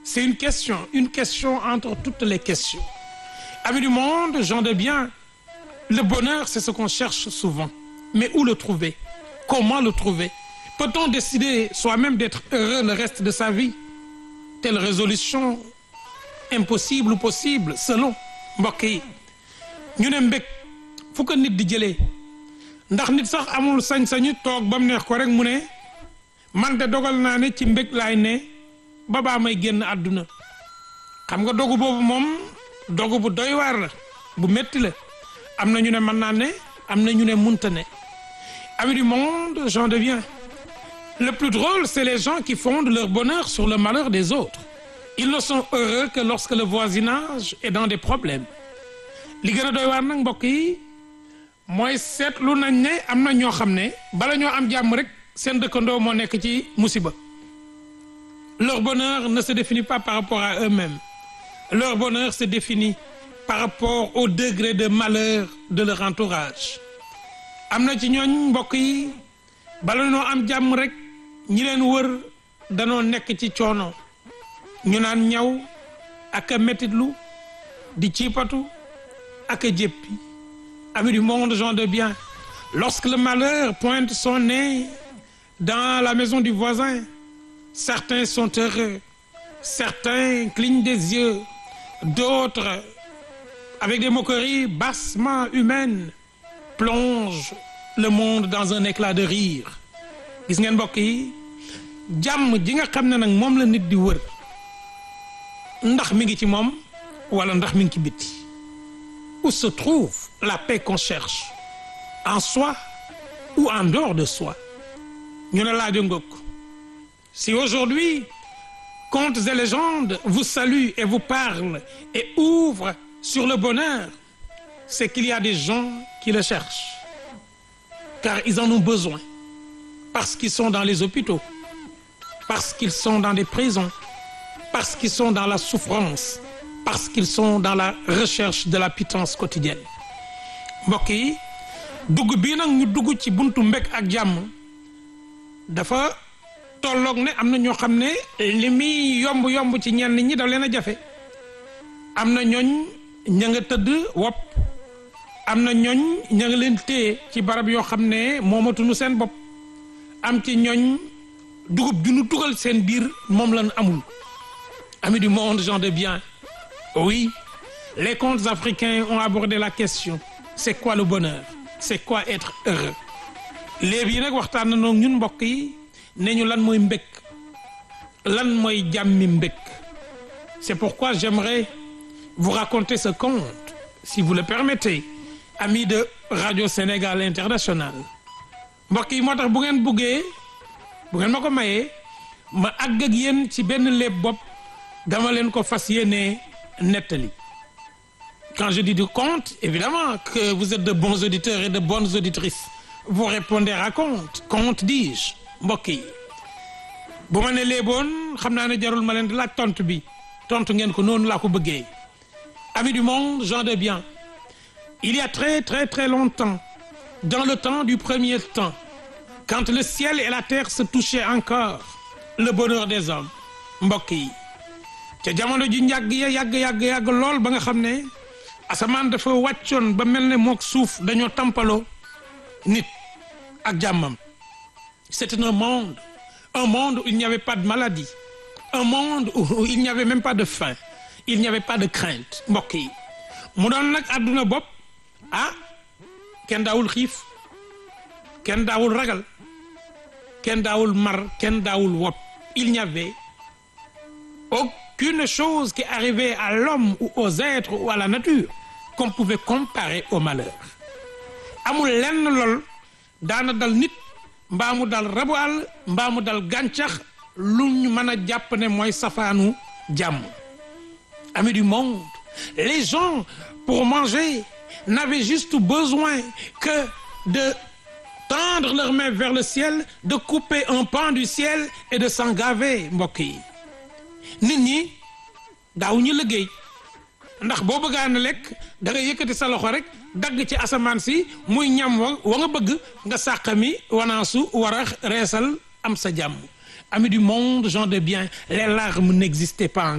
c'est une question une question entre toutes les questions amis du monde gens de bien le bonheur c'est ce qu'on cherche souvent mais où le trouver comment le trouver peut-on décider soi-même d'être heureux le reste de sa vie telle résolution impossible ou possible selon mbokk yi ñu ne mbég fu ko nit di jëlee ndax nit sax amul sañ-sañu toog ba mu neex ko rek mu ne man de dogal naa ne ci mbég laay ne ba baa may génn àdduna xam nga dogu boobu moom dogu bu doy waar la bu métti la am na ñu ne mën naa ne am na ñu ne munta ne amis du monde j'en deviens le plus drôle c'est les gens qui fondent leur bonheur sur le malheur des autres ils ne sont heureux que lorsque le voisinage est dans des problèmes li gën a doy waar nag mbokk yi mooy seetlu nañ ne am na ñoo xam ne bala ñoo am jàmm rek seen dëkkandoo moo nekk ci musiba leur bonheur ne se définit pas par rapport à eux-mêmes leur bonheur se définit par rapport au degré de malheur de leur entourage am na ci ñooñ mbokk yi bala ñoo am jàmm rek ñi leen wër danoo nekk ci coono ñu naan ñaw ak a mettitlu di ciipatu ak a jéppi amis du monde gens de bien lorsque le malheur pointe son nez dans la maison du voisin certains sont heureux certains clignent des yeux d'autres avec des moqueries bassement humaines plongent le monde dans un éclat de rire gis ngeen mbokk yi jàmm ji nga xam ne nag moom la nit di wër ndax mi ngi ci moom wala ndax mi ngi ci biti où se trouve la paix qu'on cherche en soi ou en dehors de soi ñu ne laajo ngokk si aujourd'hui contes et légendes vous saluent et vous parlent et ouvrent sur le bonheur c'est qu'il y a des gens qui le cherchent car ils en ont besoin parce qu'ils sont dans les hôpitaux parce qu'ils sont dans des prisons parce qu'ils sont dans la souffrance parce qu'ils sont dans la recherche de la pitance quotidienne mbokk yi dugg bii nag ñu dugg ci buntu mbég ak jàmm dafa tolloog ne am na ñoo xam ne li muy yomb yomb ci ñenn ñi daf leen a jafe am na ñooñ ña nga tëdd wopp am na ñooñ ña nga leen téye ci barab yoo xam ne moomatuñu seen bopp am ci ñooñ dugub ju nu dugal seen biir moom lañ amul amis du monde gens de bien oui les contes africains ont abordé la question c'est quoi le bonheur c'est quoi être heureux léegi yi nag waxtaan na noog ñun mbokk yi ne ñu lan mooy mbëkk lan mooy jàmmi mbëkk c'est pourquoi j'aimerais vous raconter ce conte si vous le permettez amis de Radio Sénégal International mbokk yi moo tax bu ngeen buggee bu ngeen ma ko mayee ma àgg ak yéen ci benn léeb bopp dama leen ko fas yéene nettali quand je dis du conte évidemment que vous êtes de bons auditeurs et de bonnes auditrices vous répondez raconte conte dis-je mbokk yi bu ma ne léeboon xam naa ne jarul ma leen di laaj tontu bi tontu ngeen ko noonu laa ko bëggee amis du monde gens de bien il y a très très très longtemps dans le temps du premier temps quand le ciel et la terre se touchaient encore le bonheur des hommes mbokk yi ca jamono ji njàgg ya yàgg yàgg yàgg lool ba nga xam ne asamaan dafa wàccoon ba mel ne mook suuf dañoo tampaloo nit ak jàmmam c'était un monde un monde où il n'y avait pas de maladie un monde où il n'y avait même pas de faim il n'y avait pas de crainte mbokk yi mu doon nag àdduna bopp ah kenn daawul xiif kenn daawul ragal kenn daawul mar kenn daawul wopp il n'y avait aucune chose qui arrivait à l'homme ou aux êtres ou à la nature qu'on pouvait comparer au malheur amul lenn lool daana dal nit mbaa mu dal rabu àll mbaa mu dal gàncax lu ñu mën a jàpp ne mooy safaanu jàmm amis du monde les gens pour manger n'avaient juste besoin que de tendre leurs mains vers le ciel de couper un pan du ciel et de s'en gaver mbokk yi nit ñi daaw ñu liggéey ndax boo bëggaan a lekk da nga yëkkati sa loxo rek dagg ci asamaan si muy ñam wa wa nga bëgg nga sàqami wanaasu war a reesal am sa jàmm amis du monde gens de bien les larmes n'existaient pas